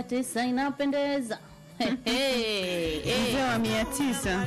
mia tisa inapendeza Hey, hey, hey. mzee wa mia tisa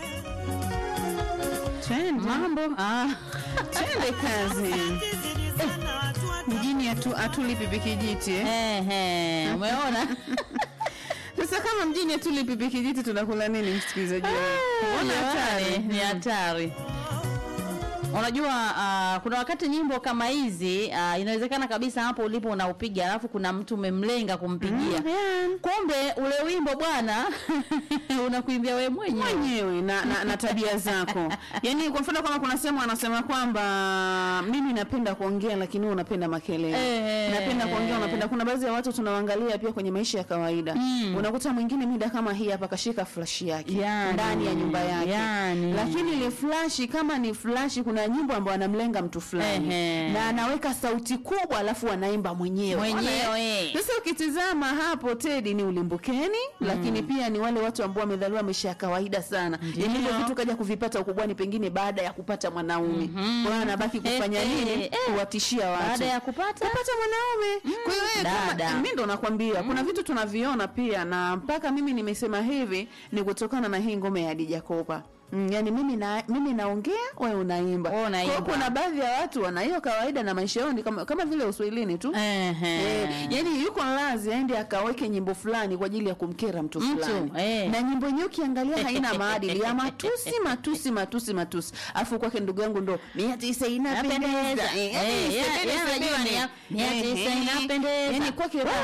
twende mambo ah. twende kazi mjini atu, atulipi pikijiti eh? Ehe, umeona sasa kama mjini atulipi pikijiti tunakula nini msikilizaji wangu? Mbona hatari? Jamani, ni hatari unajua uh, kuna wakati nyimbo kama hizi uh, inawezekana kabisa hapo ulipo unaupiga alafu kuna mtu umemlenga kumpigia Mm, yeah. kumbe ule wimbo bwana unakuimbia wewe mwenyewe mwenyewe na, na, na tabia zako yaani kwa mfano kama kuna sehemu anasema kwamba mimi napenda kuongea lakini wewe unapenda makelele Eh. napenda kuongea unapenda kuna baadhi ya watu tunawaangalia pia kwenye maisha ya kawaida Mm. unakuta mwingine mida kama hii hapa kashika flash yake Yani, ndani ya nyumba yake yani. lakini ile flashi kama ni flashi kuna nyimbo ambayo anamlenga mtu fulani Ehe. na anaweka sauti kubwa alafu anaimba mwenyewe Mwenyewe. Unaona, eh? sasa ukitizama hapo Tedi ni ulimbukeni lakini pia ni wale watu ambao wamedhaliwa maisha ya kawaida sana yaani hivyo vitu kaja kuvipata ukubwani pengine baada ya kupata mwanaume kwa hiyo anabaki kufanya Eh, eh, nini eh. kuwatishia watu baada ya kupata kupata mwanaume kwa hiyo wewe dada. kama mi ndo nakwambia kuna vitu tunaviona pia na mpaka mimi nimesema hivi ni kutokana na hii ngome ya Hadija Kopa Mm, yani mimi na mimi naongea wewe unaimba. Wewe Kwa hiyo unaimba. kuna baadhi ya watu wana hiyo kawaida na maisha yao ni kama, kama vile uswahilini tu. Ehe. Eh, yani yuko lazi aende akaweke nyimbo fulani kwa ajili ya kumkera mtu Mtu, fulani eh. na nyimbo yenyewe ukiangalia haina maadili ya matusi matusi matusi matusi afu kwake ndugu yangu ndo mia tisa inapendeza Inapendeza. Eh, Eh, yani yeye- sebene, yeye anajua sebene. ni ya- mia tisa Eh, eh. inapendeza. yani kwake raha.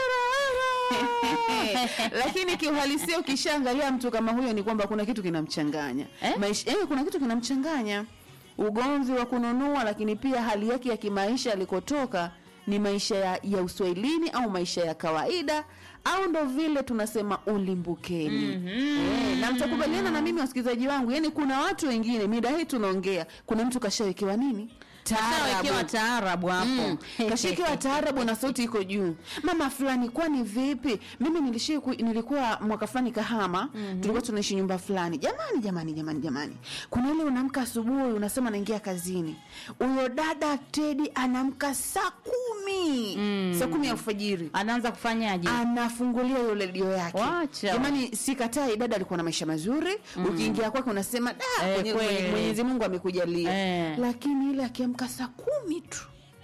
lakini kiuhalisia ukishaangalia mtu kama huyo ni kwamba kuna kitu kinamchanganya Eh? maisha eh, kuna kitu kinamchanganya ugomvi wa kununua lakini pia hali yake ya kimaisha alikotoka ni maisha ya, ya uswahilini au maisha ya kawaida au ndo vile tunasema ulimbukeni mm-hmm. e, na mtakubaliana na mimi wasikilizaji wangu yani kuna watu wengine mida hii tunaongea kuna mtu kashawekewa nini Kashawekewa taarabu hapo Mm. kashikiwa taarabu na sauti iko juu mama fulani kwani vipi mimi nilishii ku, nilikuwa mwaka fulani kahama mm-hmm. tulikuwa tunaishi nyumba fulani jamani jamani jamani jamani kuna ile unaamka asubuhi unasema naingia kazini huyo dada tedi anaamka saa kumi mm. saa kumi ya alfajiri anaanza kufanyaje anafungulia hiyo redio yake Wacha. jamani sikatai dada alikuwa na maisha mazuri mm. ukiingia kwake unasema da Eh, Mwenye- kweli. mwenyezi mungu amekujalia Eh. lakini ile akiamka saa kumi tu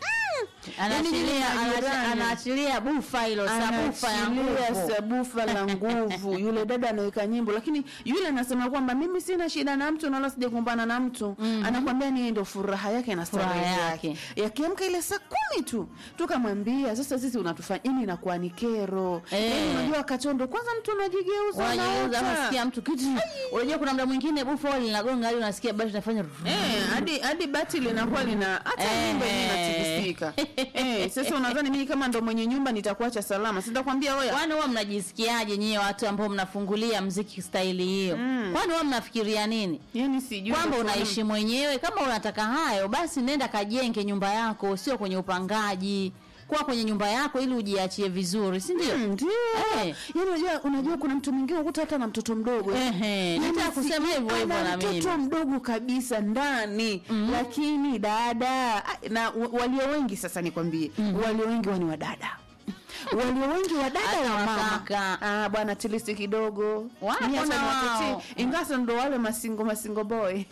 Yaani anaachilia yule anaachi- majirani. anaachilia bufa hilo sabufa ya Anaachilia nguvu sabufa la nguvu yule dada anaweka nyimbo lakini yule anasema kwamba mimi sina shida na mtu na wala sijakumbana na mtu anakwambia ni ndo furaha yake na Furaha starehe yake. yake yakiamka ile saa kumi tu tukamwambia sasa sisi unatufanya yani inakuwa ni kero Eh. Yaani unajua katondo kwanza mtu unajigeuza unajeuza unaota. unasikia mtu kitu unajua kuna mda mwingine bufa huwa linagonga hadi unasikia basi unafanya Eh, hadi hadi bati linakuwa lina hata Eh. nyumba yenyewe inatikisika. Eh, sasa unadhani mimi kama ndo mwenye nyumba nitakuacha salama? Sitakwambia oya. kwani huwa mnajisikiaje nyie watu ambao mnafungulia mziki staili hiyo kwani huwa mnafikiria nini Yaani sijui kwamba kwa unaishi mwenyewe kama unataka hayo basi nenda kajenge nyumba yako sio kwenye upangaji kuwa kwenye nyumba yako ili ujiachie vizuri si ndio Mm, Ndio. Eh. Yaani unajua unajua kuna mtu mwingine ukuta hata na mtoto mdogo. Ehe, Yaani nataka si- kusema hivyo hivyo ana na mimi. mtoto mdogo kabisa ndani lakini dada ah, na wa- walio wengi sasa nikwambie walio wengi wani wa dada walio wengi wa dada Hata wa mama wakaka. ah, bwana tilisi kidogo Wapo Mimi hata na niwatetea. wao. ingawa ndo wale masingo masingo boy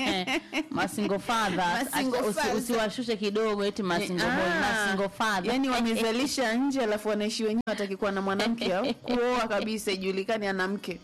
masingo father Masingo Acha- usi- father. usiwashushe kidogo eti masingo boy Ah, masingo father yani wamezalisha nje alafu wanaishi wenyewe watakikuwa na mwanamke au kuoa kabisa ijulikani ana mke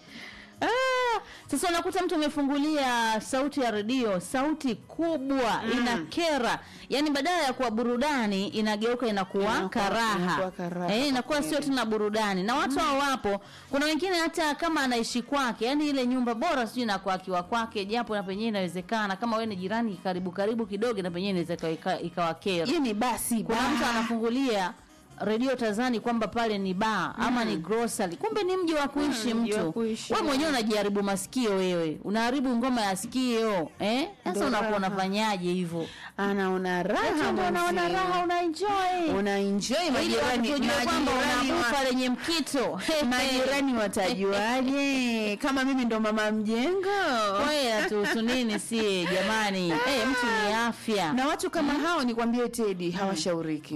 Ah, sasa unakuta mtu amefungulia sauti ya redio sauti kubwa inakera yaani badala ya kuwa burudani inageuka inakuwa Inakuwa- karaha inakuwa karaha, eh, inakuwa kwa sio kweli. tena burudani na watu hao wapo kuna wengine hata kama anaishi kwake yani ile nyumba bora sijui inakuwa akiwa kwake japo na penyewe inawezekana kama wewe ni jirani karibu karibu kidogo na penyewe inaweza ikawa- ika- ikawa kera yani basi kuna ba- mtu anafungulia redio tazani kwamba pale ni baa ama ni grocery kumbe ni mji wa kuishi Mm, mji wa mtu kuishi, wewe mwenyewe unajiharibu masikio wewe unaharibu ngoma ya sikio eh sasa Ndo unakuwa raha. unafanyaje hivyo anaona raha Eti ndio unaona mwenzie. raha una enjoy una enjoy ili majirani watu tujue kwamba una majirani wa- bufa lenye mkito majirani watajuaje kama mimi ndo mama mjengo wewe tu tu nini si jamani eh mtu ni afya na watu kama hao nikwambie tedi hawashauriki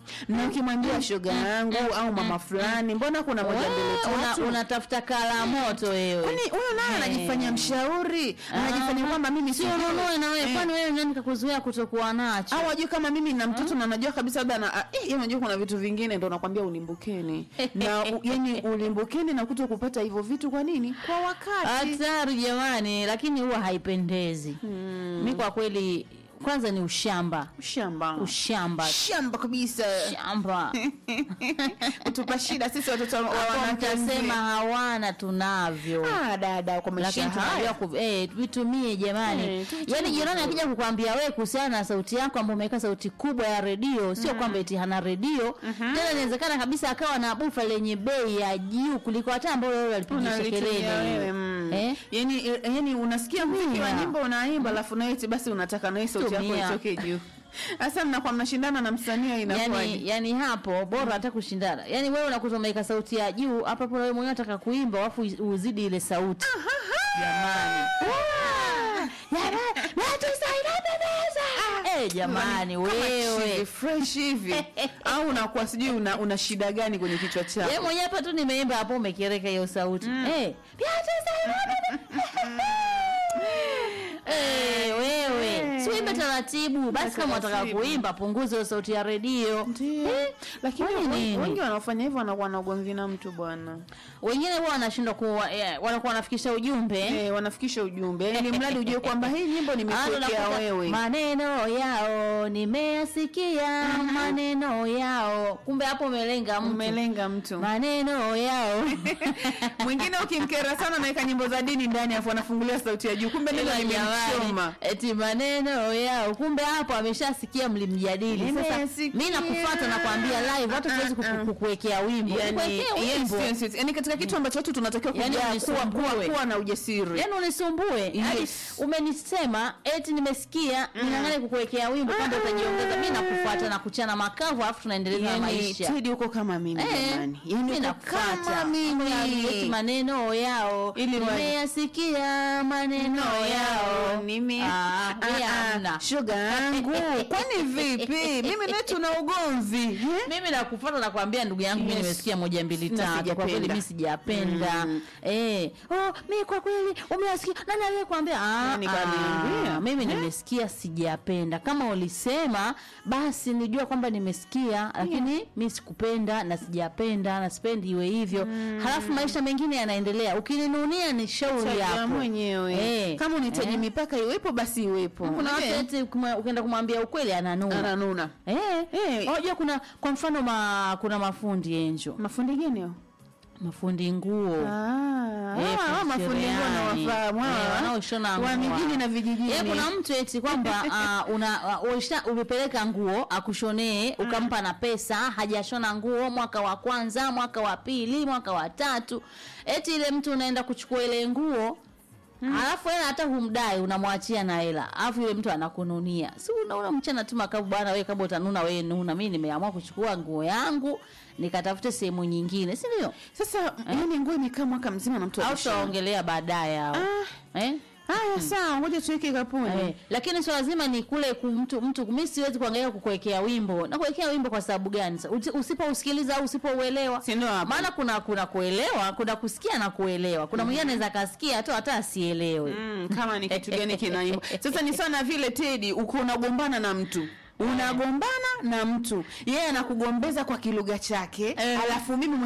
na ukimwambia shoga yangu au mama fulani mbona kuna moja mbele Wewe, una- tatu unatafuta kala moto wewe kwani huyo naye Eh. anajifanya mshauri anajifanya kwamba mimi sio sijui. ununue na wewe Eh. kwani wewe nani kakuzuia kutokuwa nacho au ajue kama mimi na mtoto na najua kabisa labda na ah, eh, yeye unajua kuna vitu vingine ndo nakwambia ulimbukeni na u- yani ulimbukeni na kuto kupata hivyo vitu kwa nini kwa wakati hatari jamani lakini huwa haipendezi mi kwa kweli kwanza ni ushamba shamba ushamba shamba kabisa shamba kutupa shida sisi watoto wa Hapo wanawake mtasema wazee. hawana tunavyo ah dada kwa maisha lakini tunajua haya ku, eh, vitumie jamani Eh, tuvitumie yaani jirani vizuri. akija kukwambia wewe kuhusiana na sauti yako ambayo umeweka sauti kubwa ya redio sio kwamba eti hana redio tena inawezekana kabisa akawa na bufa lenye bei ya juu kuliko hata ambayo wewe alipigisha Unalitumia kelele wewe, mm. eh? yani yani unasikia muziki wa Tumia. nyimbo unaimba alafu nawe eti basi unataka nawe sauti yako Tumia. itoke juu sasa mnakuwa mnashindana na msanii inakuwaje yani, yani hapo bora hata kushindana yani wewe unakuta umeweka sauti ya juu hapo hapo wewe mwenyewe unataka kuimba alafu uzidi ile sauti jamani Jamani, natusaidia bebeza. Eh, jamani Kama chizi wewe fresh hivi au unakuwa sijui una, una shida gani kwenye kichwa Yeye chako mwenyewe hapa tu nimeimba hapo umekereka hiyo sauti. Eh. Eh, wewe. Si uimbe taratibu. Basi kama unataka Taratibu. kuimba punguza hiyo sauti ya redio. ndio lakini kwani wengi- nini? wengi wanaofanya hivyo wanakuwa na ugomvi na mtu bwana Wengine huwa wanashindwa kuwa eh, wanakuwa wanafikisha ujumbe. eh, wanafikisha ujumbe yani mradi ujue kwamba hii nyimbo Ah, nimekuwekea unakuta wewe maneno yao nimeyasikia maneno yao kumbe hapo umelenga mtu umelenga mtu maneno yao mwingine ukimkera sana naweka nyimbo za dini ndani afu anafungulia sauti ya juu kumbe neno Ila limemchoma jamani, eti maneno yao kumbe hapo ameshasikia mlimjadili sasa Nimesikia. mi nakufuata nakwambia live hata siwezi Ah, ah. kuku- kukuwekea wimbo yani, Nikuwekee yes, wimbo yes, yes. yani katika kitu ambacho watu tunatakiwa Yani kujaa kuwa, unisumbue. kuwa, kuwa na ujasiri yaani unisumbue Yaani Yes. umenisema eti nimesikia ning'ang'ane kukuwekea wimbo kwamba utajiongeza mi nakufuata na kuchana makavu alafu tunaendeleza na yani, maisha Teddy uko kama mimi Eh, jamani yani mi uko nakufuata. kama mimi Eti maneno yao Ili wa- nimeyasikia maneno yao Nimi- Ah, Ah, mi ah, hamna. shoga yangu kwani vipi mimi naye tuna ugomvi eh? mimi nakufuata nakwambia ndugu yangu mi Yes. nimesikia moja mbili Na tatu kwa kweli sijapenda. mi sijapenda Mm. eh oh mi kwa kweli umesikia nani aliyekwambia ah, Nani kaniambia? ah, mimi nimesikia sijapenda kama ulisema basi nijua kwamba nimesikia lakini mi sikupenda na sijapenda na sipendi iwe hivyo halafu maisha mengine yanaendelea ukininunia ni shauri Chagua yako mwenyewe Eh, kama unahitaji eh. mipaka iwepo basi iwepo kuna watu Eh, eti ukimwa- ukienda kumwambia ukweli ananuna ananuna Eh, Eh. unajua kuna kwa mfano ma, kuna mafundi enjo mafundi gani hao mafundi nguo Ah, Eh, hawa- hawa fundi mafundi nguo cherehani. nawafahamu Eh, hawa. wanaoshona wa nguo. mijini na vijijini Eh, kuna mtu eti kwamba uh, una uh, ulisha- umepeleka nguo akushonee ukampa na pesa hajashona nguo mwaka wa kwanza mwaka wa pili mwaka wa tatu eti ile mtu unaenda kuchukua ile nguo alafu hela hata humdai unamwachia na hela alafu yule mtu anakununia si unaona mchana tu makavu bwana wewe kama utanuna wewe nuna mimi nimeamua kuchukua nguo yangu nikatafute sehemu nyingine si ndio sasa yani nguo imekaa mwaka mzima na mtu au alishona. tutaongelea baadaye hao eh? haya sawa ngoja tuweke kapuni Eh, lakini sio lazima ni kule ku- mtu mtu mimi siwezi kuangalia kukuwekea wimbo na kuwekea wimbo kwa sababu gani Sa- usi- usipousikiliza au usipouelewa Si ndio hapo? maana kuna kuna kuelewa kuna kusikia na kuelewa kuna mwingine anaweza akasikia tu hata asielewe Mm, kama ni kitu gani kinaimba sasa ni sana vile tedi uko unagombana na mtu unagombana na mtu yeye anakugombeza kwa kilugha chake Eh. alafu mimi